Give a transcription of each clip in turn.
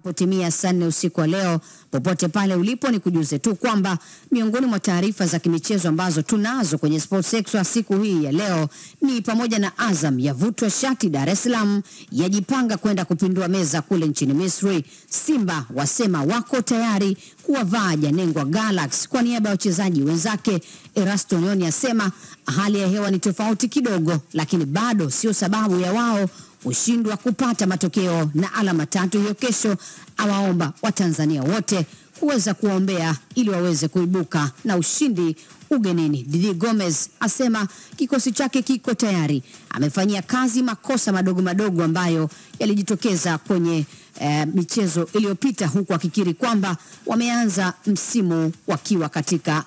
Potimia saa nne usiku wa leo, popote pale ulipo, ni kujuze tu kwamba miongoni mwa taarifa za kimichezo ambazo tunazo kwenye Sports Extra siku hii ya leo ni pamoja na Azam yavutwa shati Dar es Salaam, yajipanga kwenda kupindua meza kule nchini Misri. Simba wasema wako tayari kuwavaa Janengwa Galaxy kwa niaba ya wachezaji wenzake. Erasto Nyoni asema hali ya hewa ni tofauti kidogo, lakini bado sio sababu ya wao kushindwa kupata matokeo na alama tatu hiyo kesho. Awaomba Watanzania wote kuweza kuwaombea ili waweze kuibuka na ushindi ugenini. Didi Gomez asema kikosi chake kiko tayari, amefanyia kazi makosa madogo madogo ambayo yalijitokeza kwenye eh, michezo iliyopita, huku akikiri kwamba wameanza msimu wakiwa katika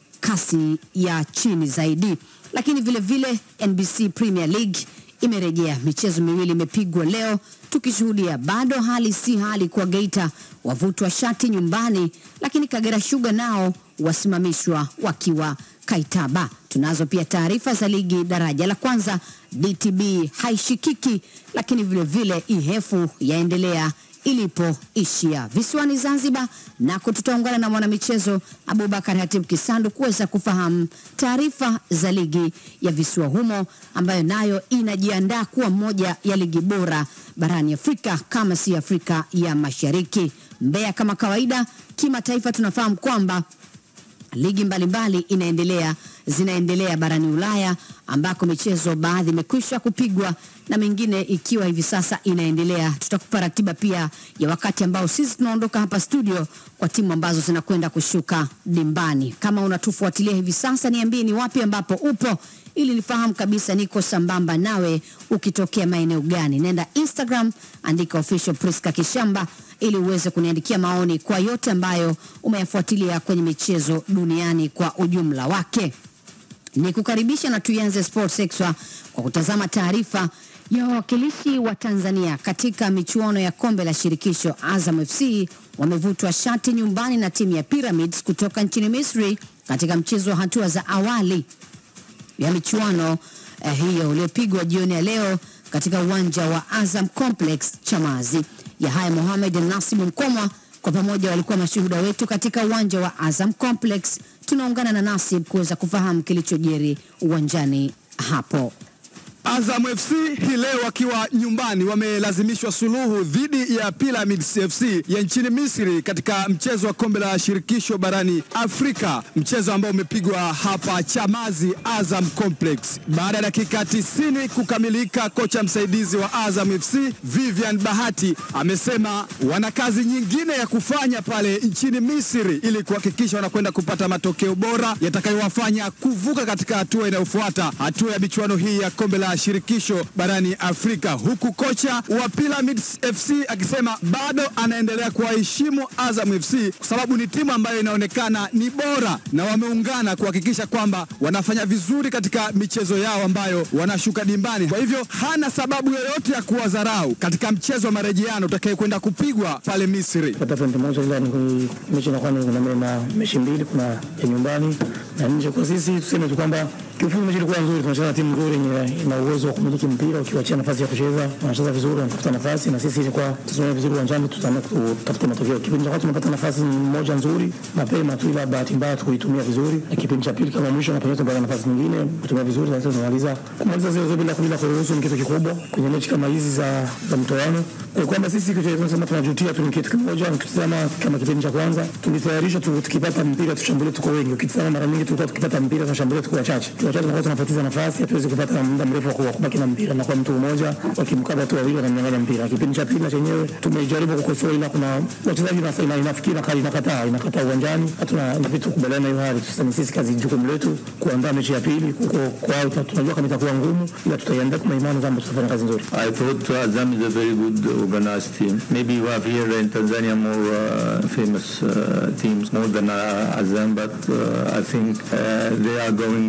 kasi ya chini zaidi. Lakini vile vile NBC Premier League imerejea, michezo miwili imepigwa leo, tukishuhudia bado hali si hali kwa Geita, wavutwa shati nyumbani, lakini Kagera Sugar nao wasimamishwa wakiwa Kaitaba. Tunazo pia taarifa za ligi daraja la kwanza, DTB haishikiki, lakini vile vile Ihefu yaendelea ilipoishia visiwani Zanzibar, nako tutaungana na mwanamichezo Abubakar Hatib Kisandu kuweza kufahamu taarifa za ligi ya visiwa humo ambayo nayo inajiandaa kuwa moja ya ligi bora barani Afrika kama si Afrika ya Mashariki. Mbeya kama kawaida, kimataifa tunafahamu kwamba ligi mbalimbali inaendelea zinaendelea barani Ulaya ambako michezo baadhi imekwisha kupigwa na mingine ikiwa hivi sasa inaendelea. Tutakupa ratiba pia ya wakati ambao sisi tunaondoka hapa studio kwa timu ambazo zinakwenda kushuka dimbani. Kama unatufuatilia hivi sasa, niambie ni wapi ambapo upo ili nifahamu kabisa niko sambamba nawe ukitokea maeneo gani. Nenda Instagram, andika official Priska Kishamba ili uweze kuniandikia maoni kwa yote ambayo umeyafuatilia kwenye michezo duniani kwa ujumla wake. Ni kukaribisha na tuianze Sports Extra kwa kutazama taarifa ya wawakilishi wa Tanzania katika michuano ya kombe la shirikisho. Azam FC wamevutwa shati nyumbani na timu ya Pyramids kutoka nchini Misri katika mchezo wa hatua za awali ya michuano eh, hiyo uliopigwa jioni ya leo katika uwanja wa Azam Complex Chamazi. Yahaya Mohamed na Nasibu Mkomwa kwa pamoja walikuwa mashuhuda wetu katika uwanja wa Azam Complex. Tunaungana na Nasib kuweza kufahamu kilichojiri uwanjani hapo. Azam FC hii leo wakiwa nyumbani wamelazimishwa suluhu dhidi ya Pyramids FC ya nchini Misri katika mchezo wa kombe la shirikisho barani Afrika, mchezo ambao umepigwa hapa Chamazi Azam Complex. Baada ya dakika 90 kukamilika, kocha msaidizi wa Azam FC Vivian Bahati amesema wana kazi nyingine ya kufanya pale nchini Misri ili kuhakikisha wanakwenda kupata matokeo bora yatakayowafanya kuvuka katika hatua inayofuata, hatua ya michuano hii ya kombe la shirikisho barani Afrika, huku kocha wa Pyramids FC akisema bado anaendelea kuwaheshimu Azam FC kwa sababu ni timu ambayo inaonekana ni bora na wameungana kuhakikisha kwamba wanafanya vizuri katika michezo yao ambayo wanashuka dimbani. Kwa hivyo hana sababu yoyote ya kuwadharau katika mchezo wa marejeano utakayekwenda kupigwa pale Misri. pata pointi moja, ila ni mechi inakuwa ni kuna na mechi mbili, kuna ya nyumbani na nje. Kwa sisi tuseme tu kwamba kiufupi mechi ilikuwa nzuri, tunacheza na timu nzuri yenye ina uwezo wa kumiliki mpira, ukiwachia nafasi ya kucheza wanacheza vizuri, wanatafuta nafasi, na sisi ilikuwa tusimame vizuri uwanjani, tutaamua kutafuta matokeo. Kipindi cha kwanza tumepata nafasi moja nzuri mapema tu, ila bahati mbaya tukuitumia vizuri, na kipindi cha pili kama mwisho na penyewe tumepata nafasi nyingine kutumia vizuri, na sasa tunamaliza kumaliza zile zile bila bila kuruhusu, ni kitu kikubwa kwenye mechi kama hizi za za mtoano, Eh, kwamba sisi kitu tunasema tunajutia tu ni kitu kimoja. Ukitazama kama kipindi cha kwanza tulitayarisha tu, tukipata mpira tushambulie, tuko wengi. Ukitazama mara nyingi tulikuwa tukipata mpira tunashambulia, tuko wachache, tuko wachache, tunakuwa tunapoteza nafasi, hatuwezi kupata muda mrefu wa kubaki na mpira, na kwa mtu mmoja wakimkaba tu wawili wanamnyang'anya mpira. Kipindi cha pili na chenyewe tumejaribu kukosoa, ila kuna wachezaji na ina inafikiri na inakataa inakataa uwanjani, hatuna inabidi tukubaliane na hiyo hali. Sasa ni sisi kazi, jukumu letu kuandaa mechi ya pili huko kwao. Tunajua kama itakuwa ngumu, ila tutaiandaa kwa imani kwamba tutafanya kazi nzuri. I thought Azam is a very good organized team. Maybe we have here in Tanzania more uh, famous uh, teams more than uh, Azam, but uh, I think uh, they are going uh, in a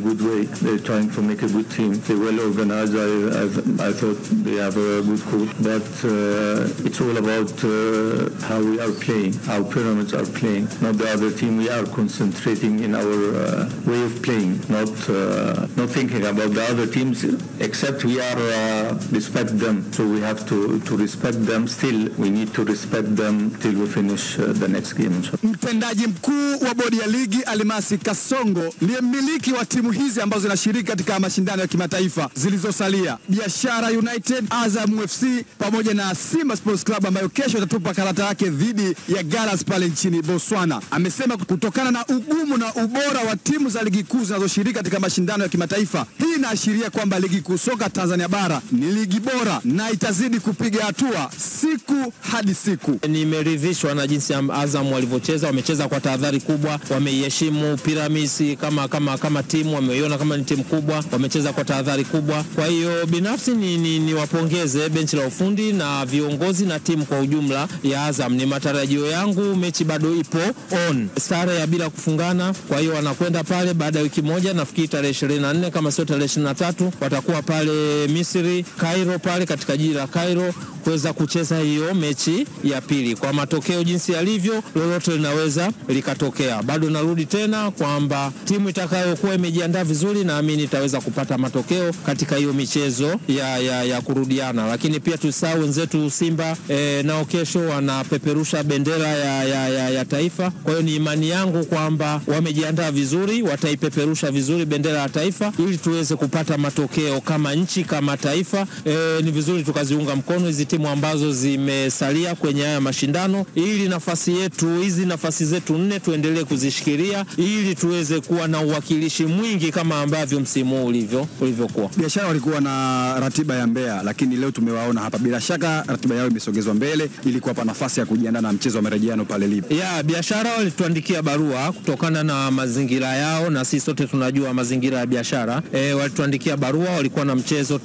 good way. They're trying to make a good team. They're well organized. I, I, I thought they have a good coach, but uh, it's all about uh, how we are playing, how Pyramids are playing, not the other team. We are concentrating in our uh, way of playing, not uh, not thinking about the other teams. Except we are uh, respect them, so we have to to respect them. Still, we need to respect them till we finish uh, the next game. Mtendaji mkuu wa bodi ya ligi Alimasi Kasongo ndiye mmiliki wa timu hizi ambazo zinashiriki katika mashindano ya kimataifa zilizosalia, Biashara United, Azam FC pamoja na Simba Sports Club ambayo kesho itatupa karata yake dhidi ya Galas pale nchini Botswana. Amesema kutokana na ugumu na ubora wa timu za ligi kuu zinazoshiriki katika mashindano ya kimataifa, hii inaashiria kwamba ligi kuu soka Tanzania bara ni ligi bora na itazidi kupiga hatua siku hadi siku. Nimeridhishwa na jinsi am- Azam walivyocheza, wamecheza kwa tahadhari kubwa, wameiheshimu Pyramids kama, kama, kama timu, wameiona kama ni timu kubwa, wamecheza kwa tahadhari kubwa. Kwa hiyo binafsi ni, ni, ni wapongeze benchi la ufundi na viongozi na timu kwa ujumla ya Azam. Ni matarajio yangu, mechi bado ipo on, sare ya bila kufungana. Kwa hiyo wanakwenda pale baada ya wiki moja, nafikiri tarehe 24 kama sio tarehe 23 watakuwa pale Misri, Cairo, pale katika jiji la Cairo kuweza kucheza hiyo mechi ya pili. Kwa matokeo jinsi yalivyo, lolote linaweza likatokea. Bado narudi tena kwamba timu itakayokuwa imejiandaa vizuri, naamini itaweza kupata matokeo katika hiyo michezo ya, ya, ya kurudiana. Lakini pia tusahau wenzetu Simba e, nao kesho wanapeperusha bendera ya, ya, ya, ya taifa. Kwa hiyo ni imani yangu kwamba wamejiandaa vizuri, wataipeperusha vizuri bendera ya taifa ili tuweze kupata matokeo kama nchi, kama taifa. E, ni vizuri tukaziunga mkono hizi timu ambazo zimesalia kwenye haya mashindano, ili nafasi yetu hizi nafasi zetu nne tuendelee kuzishikilia ili tuweze kuwa na uwakilishi mwingi kama ambavyo msimu huu ulivyo ulivyokuwa. Biashara walikuwa na ratiba ya Mbeya, lakini leo tumewaona hapa. Bila shaka ratiba yao imesogezwa mbele ili kuwapa nafasi ya kujiandaa na mchezo wa marejeano pale Libya. ya biashara walituandikia barua kutokana na mazingira yao, na sisi sote tunajua mazingira ya biashara e, walituandikia barua. Walikuwa na mchezo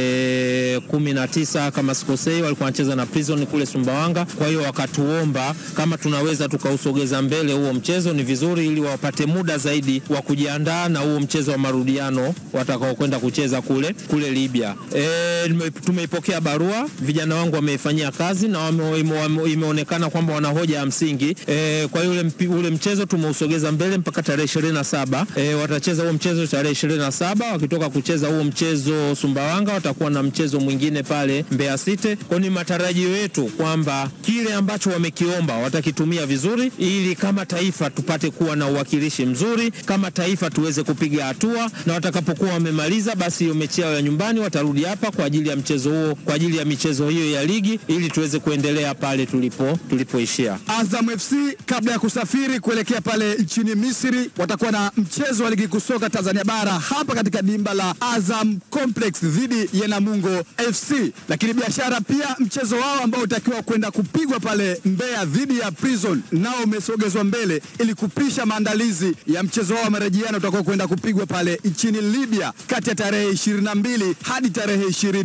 tarehe kumi na tisa kama sikosei, walikuwa wanacheza na Prison kule Sumbawanga. Kwa hiyo wakatuomba kama tunaweza tukausogeza mbele huo mchezo, ni vizuri, ili wapate muda zaidi wa kujiandaa na huo mchezo wa marudiano watakaokwenda kucheza kule kule Libya. E, nime- tumeipokea barua, vijana wangu wameifanyia kazi na wame, ime, wame, imeonekana kwamba wana hoja ya msingi e, kwa hiyo ule, mpi- ule mchezo tumeusogeza mbele mpaka tarehe ishirini na saba e, watacheza huo mchezo tarehe ishirini na saba wakitoka kucheza huo mchezo Sumbawanga watakuwa na mchezo mwingine pale Mbeya City. Kwa hiyo ni matarajio yetu kwamba kile ambacho wamekiomba watakitumia vizuri, ili kama taifa tupate kuwa na uwakilishi mzuri, kama taifa tuweze kupiga hatua, na watakapokuwa wamemaliza, basi hiyo mechi yao ya nyumbani watarudi hapa kwa ajili ya mchezo huo, kwa ajili ya michezo hiyo ya ligi, ili tuweze kuendelea pale tulipo tulipoishia. Azam FC kabla ya kusafiri kuelekea pale nchini Misri watakuwa na mchezo wa ligi kuu soka Tanzania bara hapa katika dimba la Azam Complex dhidi ya Namungo FC. Lakini biashara pia mchezo wao ambao utakiwa kwenda kupigwa pale Mbeya dhidi ya Prison nao umesogezwa mbele ili kupisha maandalizi ya mchezo wao wa marejeano utakao kwenda kupigwa pale nchini Libya kati ya tarehe 22 hadi tarehe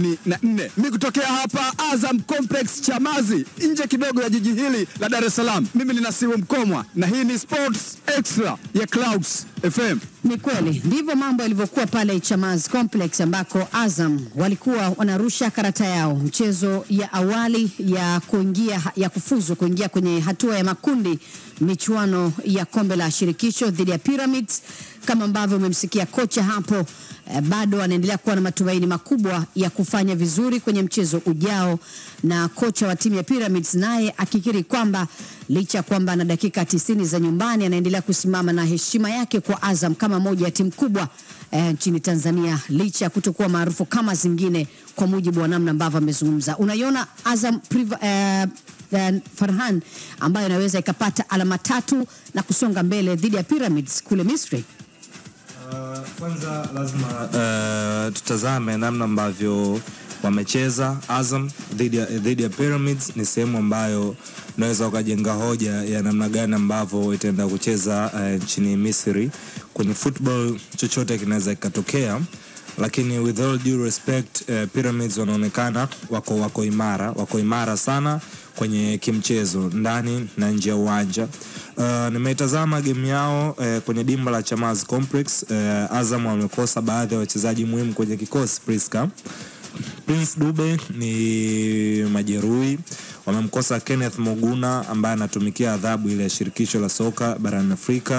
24. Mimi kutokea hapa Azam Complex Chamazi, nje kidogo ya jiji hili la Dar es Salaam. Mimi ni Nasibu Mkomwa na hii ni Sports Extra ya Clouds FM. Ni kweli ndivyo mambo yalivyokuwa pale Chamazi Complex ambako Azam walikuwa wanarusha karata yao mchezo ya awali ya kuingia ya kufuzu kuingia kwenye hatua ya makundi michuano ya kombe la shirikisho dhidi ya Pyramids. Kama ambavyo umemsikia kocha hapo eh, bado anaendelea kuwa na matumaini makubwa ya kufanya vizuri kwenye mchezo ujao, na kocha wa timu ya Pyramids naye akikiri kwamba licha ya kwamba ana dakika tisini za nyumbani anaendelea kusimama na heshima yake kwa Azam kama moja ya timu kubwa eh, nchini Tanzania licha ya kutokuwa maarufu kama zingine, kwa mujibu wa namna ambavyo amezungumza. Unaiona Azam priva, eh, eh, Farhan ambayo inaweza ikapata alama tatu na kusonga mbele dhidi ya Pyramids kule Misri. Uh, kwanza lazima uh, tutazame namna ambavyo wamecheza Azam dhidi ya, dhidi ya Pyramids. Ni sehemu ambayo unaweza ukajenga hoja ya namna gani ambavyo itaenda kucheza uh, nchini Misri. Kwenye football chochote kinaweza kikatokea, lakini with all due respect uh, Pyramids wanaonekana wako, wako imara, wako imara sana kwenye kimchezo ndani na nje ya uwanja. Uh, nimeitazama game yao eh, kwenye dimba la Chamazi Complex. Eh, Azam wamekosa baadhi ya wachezaji muhimu kwenye kikosi Priska. Prince Dube ni majeruhi, wamemkosa Kenneth Moguna ambaye anatumikia adhabu ile ya shirikisho la soka barani Afrika,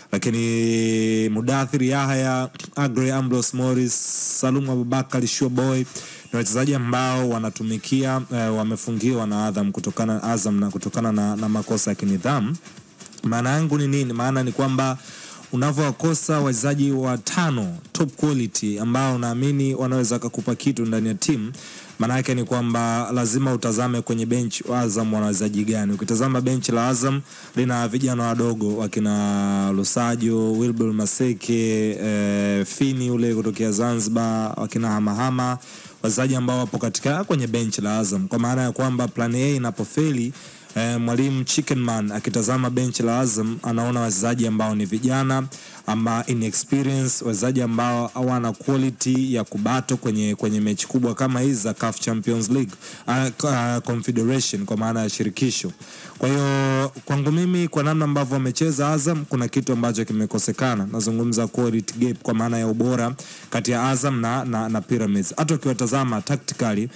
lakini Mudathir Yahya, Agre Ambrose Morris, Salum Abubakar Showboy ni wachezaji ambao wanatumikia eh, wamefungiwa na Azam kutokana Azam na kutokana na, na makosa ya kinidhamu. Maana yangu ni nini? Maana ni kwamba unavyowakosa wachezaji watano top quality ambao unaamini wanaweza kakupa kitu ndani ya timu, maana yake ni kwamba lazima utazame kwenye bench wa Azam wana wachezaji gani. Ukitazama bench la Azam lina vijana wadogo wakina Lusajo, Wilbur Maseke, eh, Fini ule kutokea Zanzibar, wakina Hamahama wachezaji ambao wapo katika kwenye bench la Azam, kwa maana ya kwamba plan A inapofeli eh, mwalimu Chickenman akitazama benchi la Azam anaona wachezaji ambao ni vijana ama inexperience, wachezaji ambao hawana quality ya kubato kwenye, kwenye mechi kubwa kama hizi za CAF Champions League uh, uh, Confederation kwa maana ya shirikisho. Kwa hiyo kwangu mimi, kwa namna ambavyo wamecheza Azam, kuna kitu ambacho kimekosekana. Nazungumza quality gap kwa maana ya ubora kati ya Azam na, na, na Pyramids. Hata ukiwatazama tactically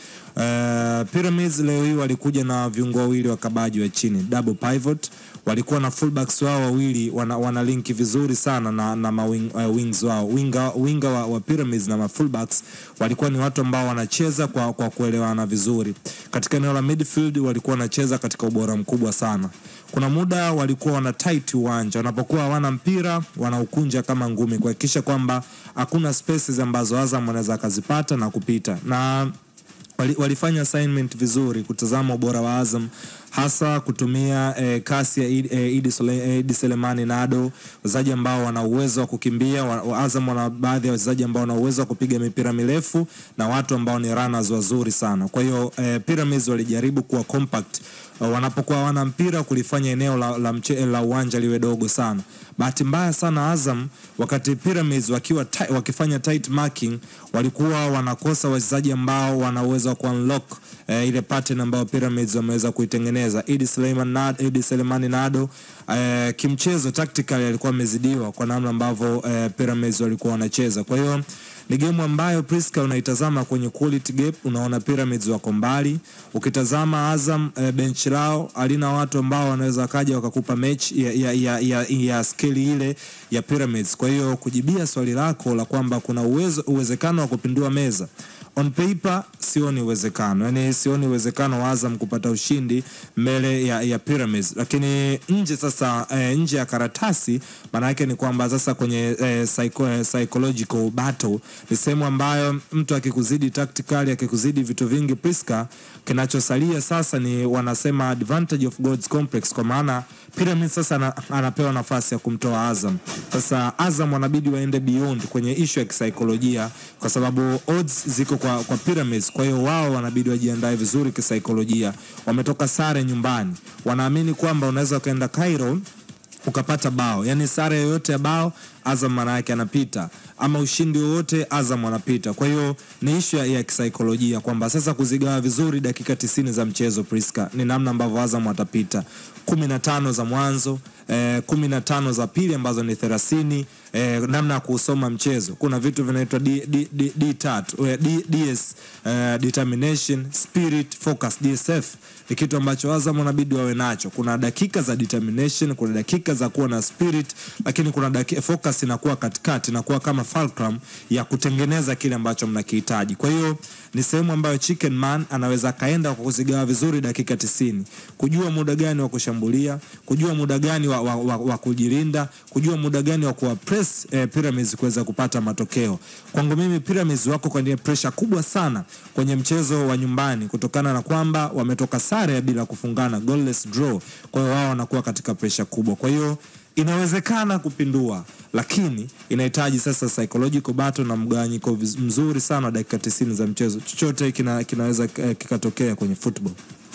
uh, Pyramids leo hii walikuja na viungo wawili wakabaji wa chini double pivot walikuwa na fullbacks wao wawili wana, wana linki vizuri sana na, na mawing, uh, wings wao winga, winga wa, wa Pyramids na ma fullbacks walikuwa ni watu ambao wanacheza kwa, kwa kuelewana vizuri. Katika eneo la midfield walikuwa wanacheza katika ubora mkubwa sana. Kuna muda walikuwa wana tight uwanja, wanapokuwa hawana mpira wanaukunja kama ngumi, kuhakikisha kwamba hakuna spaces ambazo Azam wanaweza akazipata na kupita na wali, walifanya assignment vizuri kutazama ubora wa Azam hasa kutumia eh, kasi ya Idi eh, Idi Sule- eh, Idi Selemani Nado, wachezaji ambao wana uwezo wa kukimbia. wa- wa- Azam wana baadhi ya wachezaji ambao wana uwezo wa kupiga mipira mirefu na watu ambao ni runners wazuri sana. Kwa hiyo eh, Pyramids walijaribu kuwa compact uh, wanapokuwa wana mpira kulifanya eneo la, la, mche, la uwanja liwe dogo sana. Bahati mbaya sana Azam wakati Pyramids wakiwa ti, wakifanya tight marking walikuwa wanakosa wachezaji ambao wana uwezo wa kuunlock eh, ile pattern ambayo Pyramids wameweza kuitengeneza. Idi Suleiman Nado, Idi Selemani Nado eh, kimchezo tactically alikuwa amezidiwa kwa namna ambavyo eh, Pyramids walikuwa wanacheza. Kwa hiyo ni game ambayo Priska unaitazama kwenye quality gap, unaona Pyramids wako mbali. Ukitazama Azam eh, bench lao alina watu ambao wanaweza kaja wakakupa mechi ya, ya, ya, ya, ya scale ile ya Pyramids. Kwa hiyo kujibia swali lako la kwamba kuna uwezo, uwezekano wa kupindua meza on paper sioni uwezekano, yani sioni uwezekano wa Azam kupata ushindi mbele ya, ya Pyramids, lakini nje sasa eh, nje ya karatasi, maana yake ni kwamba sasa kwenye eh, psycho, eh, psychological battle ni sehemu ambayo mtu akikuzidi tactically, akikuzidi vitu vingi Priska, kinachosalia sasa ni wanasema advantage of God's complex, kwa maana Pyramids sasa ana, anapewa nafasi ya kumtoa Azam. Sasa Azam wanabidi waende beyond kwenye issue ya kisaikolojia, kwa sababu odds ziko kwa, kwa Pyramids. Kwa hiyo wao wanabidi wajiandae vizuri kisaikolojia. Wametoka sare nyumbani, wanaamini kwamba unaweza ukaenda Cairo ukapata bao, yani sare yoyote ya bao Azam maana yake anapita, ama ushindi wowote Azam anapita. Kwa hiyo ni ishu ya, ya kisaikolojia kwamba sasa kuzigawa vizuri dakika tisini za mchezo Priska, ni namna ambavyo Azam watapita kumi na tano za mwanzo eh, kumi na tano za pili ambazo ni thelathini eh, namna ya kuusoma mchezo. Kuna vitu vinaitwa D, D, D, D tatu eh, D, DS eh, determination, spirit, focus, DSF ni kitu ambacho Azam wanabidi wawe nacho. Kuna dakika za determination, kuna dakika za kuwa na spirit, lakini kuna dakika, focus inakuwa katikati, inakuwa kama fulcrum ya kutengeneza kile ambacho mnakihitaji. Kwa hiyo ni sehemu ambayo Chicken Man anaweza akaenda kwa kuzigawa vizuri dakika tisini, kujua muda gani wa kushambulia, kujua muda gani wa, wa, wa, wa kujilinda, kujua muda gani wa kuwa press eh, Pyramids kuweza kupata matokeo. Kwangu mimi Pyramids wako kwenye pressure kubwa sana kwenye mchezo wa nyumbani kutokana na kwamba wametoka sare ya bila kufungana goalless draw. Kwa hiyo wao wanakuwa katika pressure kubwa. Kwa hiyo inawezekana kupindua, lakini inahitaji sasa psychological battle na mgawanyiko viz- mzuri sana wa dakika 90 za mchezo. Chochote kina, kinaweza eh, kikatokea kwenye football.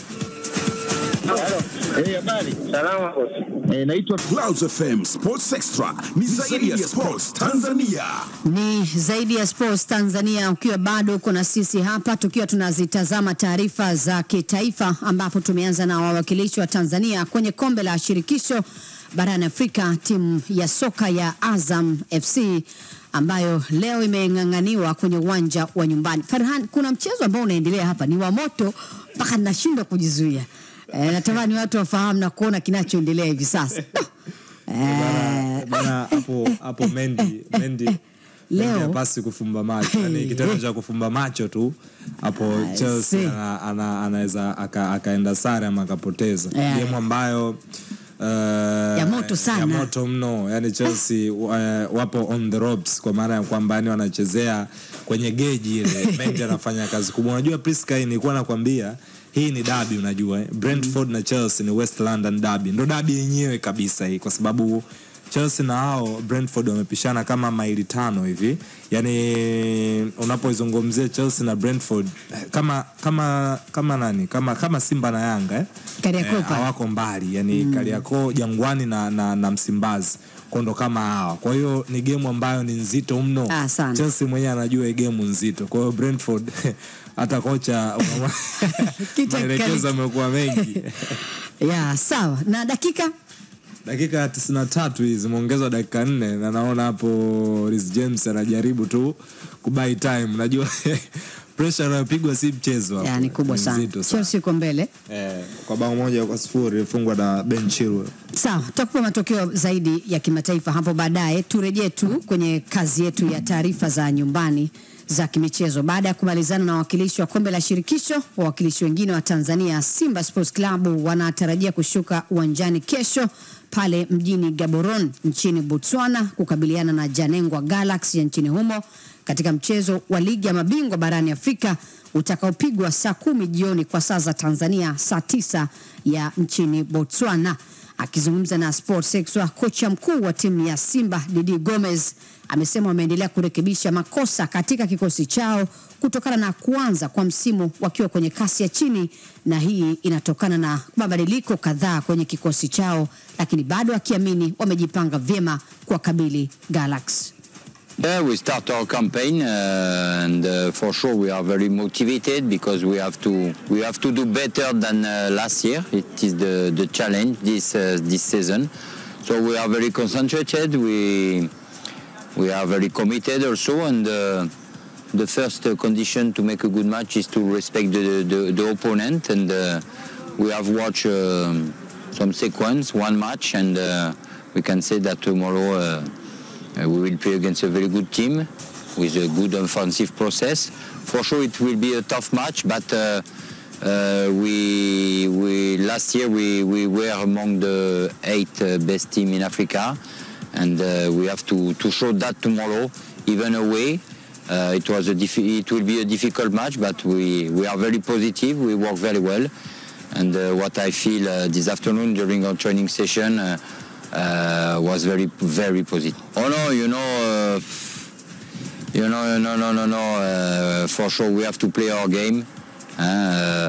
Salama bosi. Eh, naitwa Clouds FM Sports Extra ni zaidi ya sports Tanzania. Ni zaidi ya Sports Tanzania, ukiwa bado uko na sisi hapa tukiwa tunazitazama taarifa za kitaifa, ambapo tumeanza na wawakilishi wa Tanzania kwenye kombe la shirikisho barani Afrika, timu ya soka ya Azam FC ambayo leo imeng'ang'aniwa kwenye uwanja wa nyumbani. Farhan, kuna mchezo ambao unaendelea hapa ni wa moto mpaka ninashindwa kujizuia. E, natamani watu wafahamu na kuona kinachoendelea hivi sasa. Bana- bana hapo hapo Mendy Mendy Leo- Mendy hapasi kufumba macho yani kitendo cha kufumba macho tu hapo I Chelsea see. ana- ana- anaweza aka- akaenda sare ama akapoteza Yeah. game ambayo uh, Ya moto sana. ya moto mno yani Chelsea uh, wapo on the ropes kwa maana ya kwamba yani wanachezea kwenye geji ile Mendy anafanya kazi kubwa unajua Priska hii nilikuwa nakwambia hii ni dabi unajua eh? Brentford na Chelsea ni West London dabi ndo dabi yenyewe kabisa hii kwa sababu Chelsea na hao Brentford wamepishana kama maili tano hivi. Yaani unapoizungumzia Chelsea na Brentford eh, kama kama kama nani? Kama kama Simba na Yanga eh? Kariakoo Eh, pale. hawako mbali. Yaani Kariakoo, Jangwani na, na, na Msimbazi. Kwa ndo kama hawa. Kwa hiyo ni game ambayo ni nzito mno. Ah, sana. Chelsea mwenyewe anajua hii game nzito. Kwa hiyo Brentford hata kocha Kita maelekezo kali. amekuwa mengi. Ya, sawa. Na dakika dakika ya tisini na tatu hii zimeongezwa dakika nne na naona hapo Reece James anajaribu tu kubai time najua pressure anayopigwa si mchezo hapo. ya, ni kubwa sana. Nzito sana. Chelsea iko mbele. Eh, kwa bao moja kwa sifuri ilifungwa na Ben Chilwell Sawa, tutakupa matokeo zaidi ya kimataifa hapo baadaye. Turejee tu kwenye kazi yetu ya taarifa za nyumbani za kimichezo. Baada ya kumalizana na wawakilishi wa kombe la shirikisho, wawakilishi wengine wa Tanzania, Simba Sports Club wanatarajia kushuka uwanjani kesho pale mjini Gaborone nchini Botswana kukabiliana na Janengwa Galaxy ya nchini humo katika mchezo wa ligi ya mabingwa barani Afrika utakaopigwa saa kumi jioni kwa saa za Tanzania, saa tisa ya nchini Botswana. Akizungumza na Sports Extra, kocha mkuu wa timu ya Simba Didi Gomez amesema wameendelea kurekebisha makosa katika kikosi chao kutokana na kuanza kwa msimu wakiwa kwenye kasi ya chini, na hii inatokana na mabadiliko kadhaa kwenye kikosi chao, lakini bado akiamini wamejipanga vyema kuwakabili Galaxy. Yeah, we start our campaign, uh, and uh, for sure we are very motivated because we have to we have to do better than uh, last year. It is the, the challenge this uh, this season. So we are very concentrated. We we are very committed also, and uh, the first uh, condition to make a good match is to respect the the, the opponent. And uh, we have watched um some sequence, one match, and uh, we can say that tomorrow. Uh, uh, we will play against a very good team with a good offensive process. For sure, it will be a tough match, but uh, uh, we, we last year we, we were among the eight uh, best team in Africa, and uh, we have to, to show that tomorrow, even away. Uh, it was a diffi- it will be a difficult match, but we, we are very positive. We work very well, and uh, what I feel uh, this afternoon during our training session. Uh, uh, was very very positive. Oh no, you know, uh, you know, no, no, no, no. Uh, for sure, we have to play our game. Uh,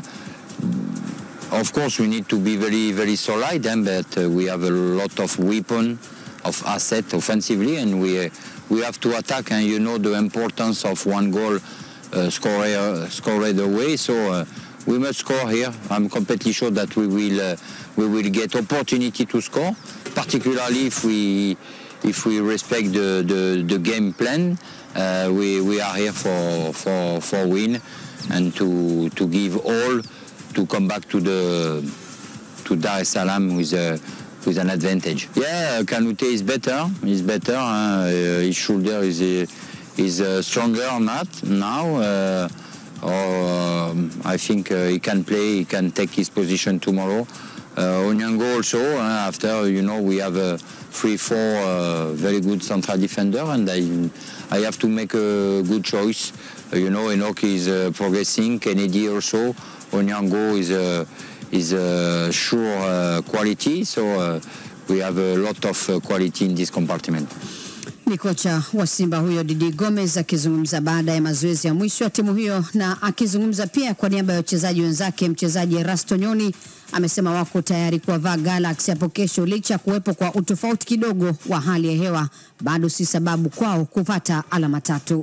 of course, we need to be very very solid, eh, but uh, we have a lot of weapon, of asset offensively, and we uh, we have to attack. And you know the importance of one goal uh, scored scored away. So. Uh, we must score here. I'm completely sure that we will uh, we will get opportunity to score, particularly if we if we respect the, the, the game plan. Uh, we, we are here for for for win and to to give all to come back to the to Dar es Salaam with a with an advantage. Yeah, Kanute is better. He's better. Uh, his shoulder is uh, is uh, stronger not now. Uh, or um, I think uh, he can play, he can take his position tomorrow. Uh, Onyango also, uh, after, you know, we have a three, four uh, very good central defender and I, I have to make a good choice. Uh, you know, Enoch is uh, progressing, Kennedy also, Onyango is a, is a sure uh, quality, so uh, we have a lot of uh, quality in this compartment. Ni kocha wa Simba huyo Didi Gomez akizungumza baada ya mazoezi ya mwisho ya timu hiyo, na akizungumza pia kwa niaba ya wachezaji wenzake. Mchezaji Erasto Nyoni amesema wako tayari kuwavaa Galaxy hapo kesho, licha ya kuwepo kwa utofauti kidogo wa hali ya hewa, bado si sababu kwao kupata alama tatu.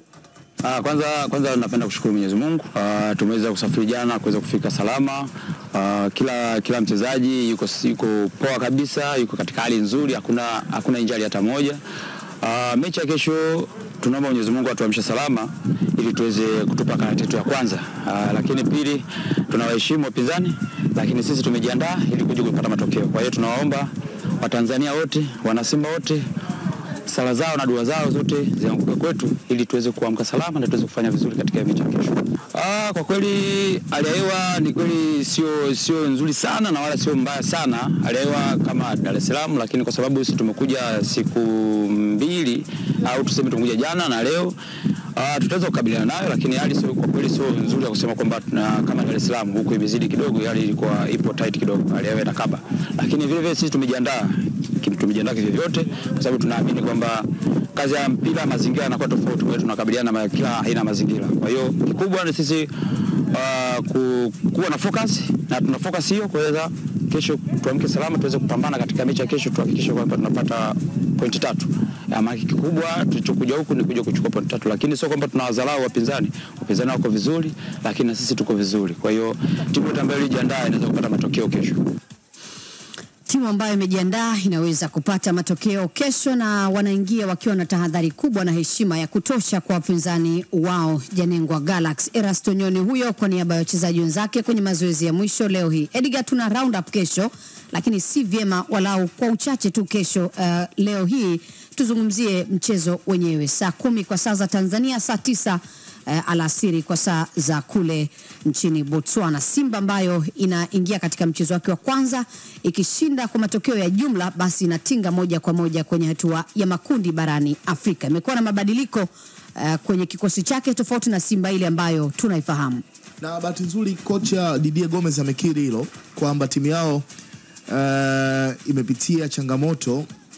Ah, kwanza kwanza napenda kushukuru Mwenyezi Mungu. Ah, tumeweza kusafiri jana kuweza kufika salama. Ah, kila kila mchezaji yuko yuko poa kabisa, yuko katika hali nzuri, hakuna hakuna injali hata moja. Ah, mechi ya kesho tunaomba Mwenyezi Mungu atuamshe salama ili tuweze kutupa karata yetu ya kwanza. Ah, lakini pili tunawaheshimu wapinzani, lakini sisi tumejiandaa ili kuja kupata matokeo. Kwa hiyo tunawaomba Watanzania wote, wanasimba wote sala zao na dua zao zote zianguke kwetu ili tuweze kuamka salama na tuweze kufanya vizuri katika mechi ya kesho. Ah, kwa kweli hali ya hewa ni kweli sio sio nzuri sana na wala sio mbaya sana, hali ya hewa kama Dar es Salaam, lakini kwa sababu sisi tumekuja siku mbili au tuseme tumekuja jana na leo Uh, tutaweza kukabiliana nayo, lakini hali sio kwa kweli sio nzuri ya kusema kwamba tuna kama Dar es Salaam huko imezidi kidogo, hali ilikuwa ipo tight kidogo, hali yao inakaba, lakini vile vile sisi tumejiandaa kim- tumejiandaa kivyovyote, kwa sababu tunaamini kwamba kazi ya mpira mazingira yanakuwa tofauti, kwa hiyo tunakabiliana na kila aina ya mazingira. Kwa hiyo kikubwa ni sisi uh, ku, kuwa na focus na tuna focus hiyo kuweza kesho tuamke salama, tuweze kupambana katika mechi ya kesho, tuhakikishe kwamba tunapata pointi tatu. Ama kikubwa tulichokuja huku ni kuja kuchukua pointi tatu, lakini sio kwamba tunawadharau wapinzani. Wapinzani wako vizuri, lakini na sisi tuko vizuri. Kwa hiyo timu yote ambayo ilijiandaa inaweza kupata matokeo kesho. Timu ambayo imejiandaa inaweza kupata matokeo kesho, na wanaingia wakiwa na tahadhari kubwa na heshima ya kutosha kwa wapinzani wao Janengwa Galaxy. Erasto Nyoni huyo kwa niaba ya wachezaji wenzake kwenye mazoezi ya mwisho leo hii. Edgar, tuna round up kesho, lakini si vyema walau kwa uchache tu kesho. Uh, leo hii tuzungumzie mchezo wenyewe saa kumi kwa saa za Tanzania, saa tisa eh, alasiri kwa saa za kule nchini Botswana. Simba ambayo inaingia katika mchezo wake wa kwanza ikishinda kwa matokeo ya jumla, basi inatinga moja kwa moja kwenye hatua ya makundi barani Afrika. Imekuwa na mabadiliko eh, kwenye kikosi chake tofauti na Simba ile ambayo tunaifahamu. na bahati nzuri kocha Didier Gomez amekiri hilo kwamba timu yao uh, imepitia changamoto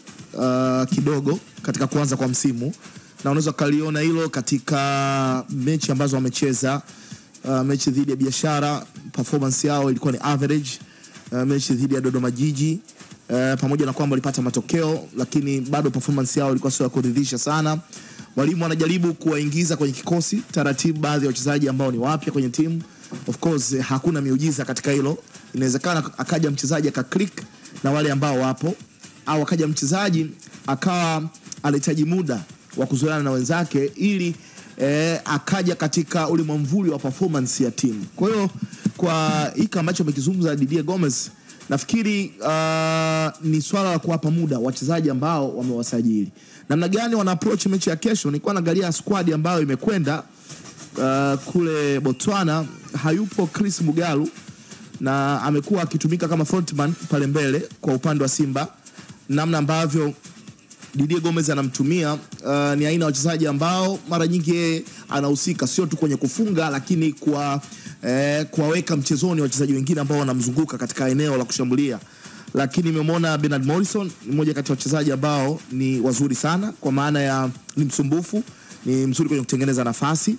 uh, kidogo katika kuanza kwa msimu na unaweza ukaliona hilo katika mechi ambazo wamecheza. Uh, mechi dhidi ya Biashara performance yao ilikuwa ni average. Uh, mechi dhidi ya Dodoma Jiji uh, pamoja na kwamba walipata matokeo, lakini bado performance yao ilikuwa sio ya kuridhisha sana. Mwalimu anajaribu kuwaingiza kwenye kikosi taratibu baadhi ya wachezaji ambao ni wapya kwenye timu. Of course eh, hakuna miujiza katika hilo. Inawezekana akaja mchezaji akaclick na wale ambao wapo, au akaja mchezaji akawa anahitaji muda wa kuzoeana na wenzake ili eh, akaja katika ule mwamvuli wa performance ya timu. Kwa hiyo kwa hiki ambacho amekizungumza Didier Gomez nafikiri uh, ni swala la kuwapa muda wachezaji ambao wamewasajili. Namna gani wana approach mechi ya kesho? Nilikuwa naangalia squad ambayo imekwenda uh, kule Botswana. Hayupo Chris Mugalu na amekuwa akitumika kama frontman pale mbele kwa upande wa Simba, namna ambavyo Didier Gomez anamtumia uh, ni aina ya wachezaji ambao mara nyingi yeye anahusika sio tu kwenye kufunga, lakini kwa eh, kuwaweka mchezoni wachezaji wengine ambao wanamzunguka katika eneo la kushambulia. Lakini nimemwona Bernard Morrison ni mmoja kati ya wachezaji ambao ni wazuri sana, kwa maana ya ni msumbufu, ni mzuri kwenye kutengeneza nafasi,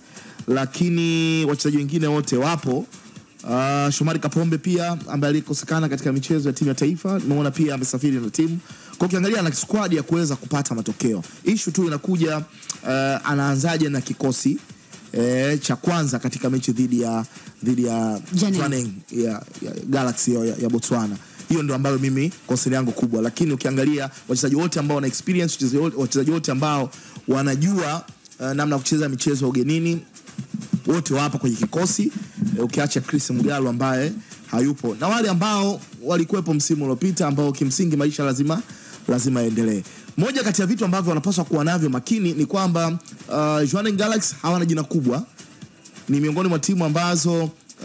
lakini wachezaji wengine wote wapo. Uh, Shomari Kapombe pia ambaye alikosekana katika michezo ya timu ya taifa, nimeona pia amesafiri na timu. Kwa ukiangalia ana squad ya kuweza kupata matokeo. Issue tu inakuja uh, anaanzaje na kikosi eh, cha kwanza katika mechi dhidi ya dhidi ya Jana. Jwaneng, ya, ya Galaxy ya, ya Botswana. Hiyo ndio ambayo mimi concern yangu kubwa, lakini ukiangalia wachezaji wote ambao wana experience, wachezaji wote- wachezaji wote ambao wanajua uh, namna ya kucheza michezo ya ugenini wote wapo kwenye kikosi e, ukiacha Chris Mgalo ambaye hayupo na wale ambao walikuwepo msimu uliopita ambao kimsingi maisha lazima lazima yaendelee. Moja kati ya vitu ambavyo wanapaswa kuwa navyo makini ni kwamba uh, Jwaneng Galaxy hawana jina kubwa, ni miongoni mwa timu ambazo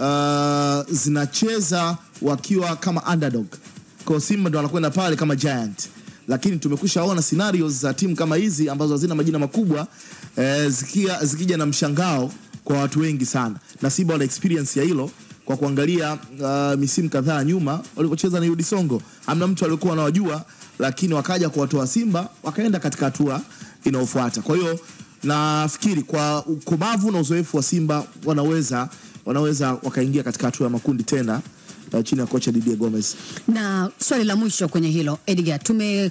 uh, zinacheza wakiwa kama underdog. Kwa hiyo Simba ndo wanakwenda pale kama giant, lakini tumekwisha ona scenarios za timu kama hizi ambazo hazina majina makubwa eh, zikia, zikija na mshangao kwa watu wengi sana, na Simba wana experience ya hilo kwa kuangalia uh, misimu kadhaa nyuma walipocheza na Yudi Songo, hamna mtu aliyekuwa anawajua, lakini wakaja kuwatoa Simba wakaenda katika hatua inayofuata. Kwa hiyo nafikiri kwa ukomavu na uzoefu wa Simba wanaweza wanaweza wakaingia katika hatua ya makundi tena uh, chini ya kocha Didier Gomez. Na swali la mwisho kwenye hilo Edgar, tume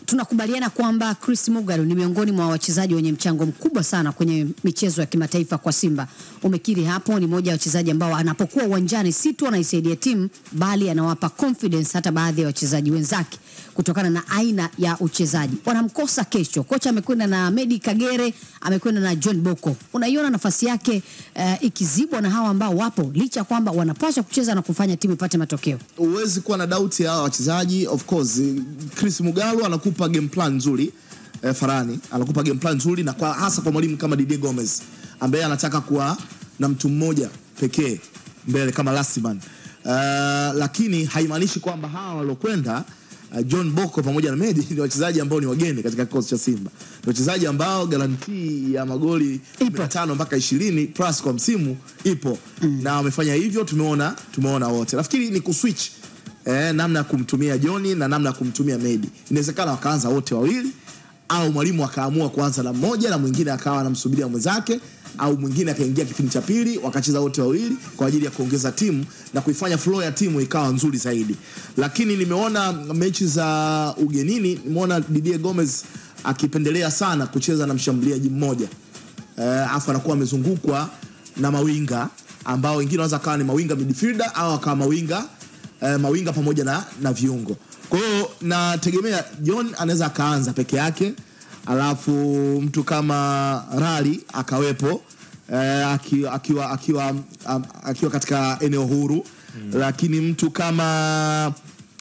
tunakubaliana kwamba Chris Mugalu ni miongoni mwa wachezaji wenye mchango mkubwa sana kwenye michezo ya kimataifa kwa Simba. Umekiri hapo, ni moja ya wachezaji ambao anapokuwa uwanjani si tu anaisaidia timu bali anawapa confidence hata baadhi ya wachezaji wenzake kutokana na aina ya uchezaji. Wanamkosa kesho. Kocha amekwenda na Medi Kagere, amekwenda na John Boko. Unaiona nafasi yake uh, ikizibwa na hawa ambao wapo, licha ya kwamba wanapaswa kucheza na kufanya timu ipate matokeo. Huwezi kuwa na doubt ya hawa wachezaji. Of course, Chris Mugalu anakupa game plan nzuri eh, Farani anakupa game plan nzuri, na kwa hasa kwa mwalimu kama Didier Gomez ambaye anataka kuwa na mtu mmoja pekee mbele kama last man. Uh, lakini haimaanishi kwamba hawa waliokwenda uh, John Boko pamoja na Medi ni wachezaji ambao ni wageni katika kikosi cha Simba. Ni wachezaji ambao garantii ya magoli 15 mpaka 20 plus kwa msimu ipo mm. na wamefanya hivyo, tumeona tumeona wote. Nafikiri ni kuswitch eh, namna ya kumtumia John na namna ya kumtumia Medi. Inawezekana wakaanza wote wawili au mwalimu akaamua kuanza na mmoja na mwingine akawa anamsubiria mwenzake au mwingine akaingia kipindi cha pili wakacheza wote wawili kwa ajili ya kuongeza timu na kuifanya flow ya timu ikawa nzuri zaidi. Lakini nimeona mechi za ugenini, nimeona Didier Gomez akipendelea sana kucheza na mshambuliaji mmoja eh, afu anakuwa amezungukwa na mawinga ambao wengine wanaweza kawa ni mawinga midfielder au akawa mawinga eh, mawinga pamoja na, na viungo. Kwa hiyo nategemea John anaweza akaanza peke yake, alafu mtu kama Rali akawepo eh, akiwa, akiwa, akiwa, um, akiwa katika eneo huru mm. Lakini mtu kama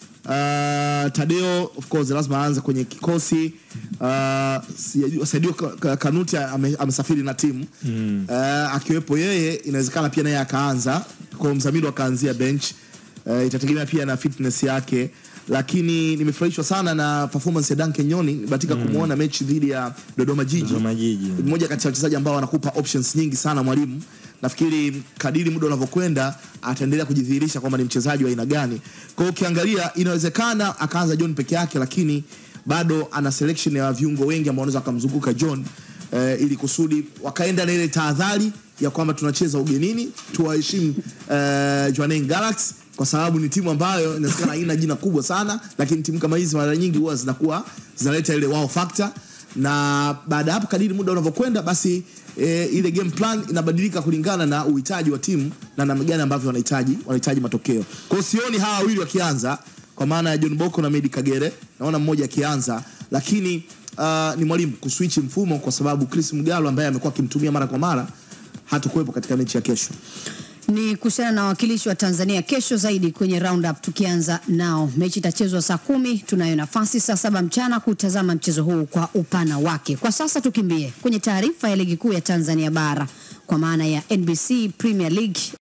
uh, Tadeo of course lazima aanze kwenye kikosi uh, sijajua- Sadio Ka- Ka- Kanuti ame- amesafiri na timu mm. uh, akiwepo yeye inawezekana pia naye akaanza kwa mzamiru akaanzia bench uh, itategemea pia na fitness yake lakini nimefurahishwa sana na performance ya Duncan Nyoni batika mm. kumwona mechi dhidi ya Dodoma Jiji Dodoma Jiji. mmoja kati ya wachezaji ambao wanakupa options nyingi sana mwalimu nafikiri kadiri muda unavyokwenda ataendelea kujidhihirisha kwamba ni mchezaji wa aina gani kwa hiyo ukiangalia inawezekana akaanza John peke yake lakini bado ana selection ya viungo wengi ambao wanaweza wakamzunguka John eh, ili kusudi wakaenda na ile tahadhari ya kwamba tunacheza ugenini tuwaheshimu eh, Jwaneng Galaxy kwa sababu ni timu ambayo inawezekana haina jina kubwa sana lakini timu kama hizi mara nyingi huwa zinakuwa zinaleta ile wow factor na baada ya hapo kadiri muda unavyokwenda basi e, ile game plan inabadilika kulingana na uhitaji wa timu na namna gani ambavyo wanahitaji wanahitaji matokeo. Kwa hiyo sioni hawa wawili wakianza kwa maana ya John Boko na Medi Kagere, naona mmoja akianza, lakini uh, ni mwalimu kuswitch mfumo kwa sababu Chris Mgalo ambaye amekuwa akimtumia mara kwa mara hatakuwepo katika mechi ya kesho. ni kuhusiana na wawakilishi wa Tanzania kesho zaidi kwenye roundup, tukianza nao. Mechi itachezwa saa kumi. Tunayo nafasi saa saba mchana kutazama mchezo huu kwa upana wake. Kwa sasa tukimbie kwenye taarifa ya ligi kuu ya Tanzania bara kwa maana ya NBC Premier League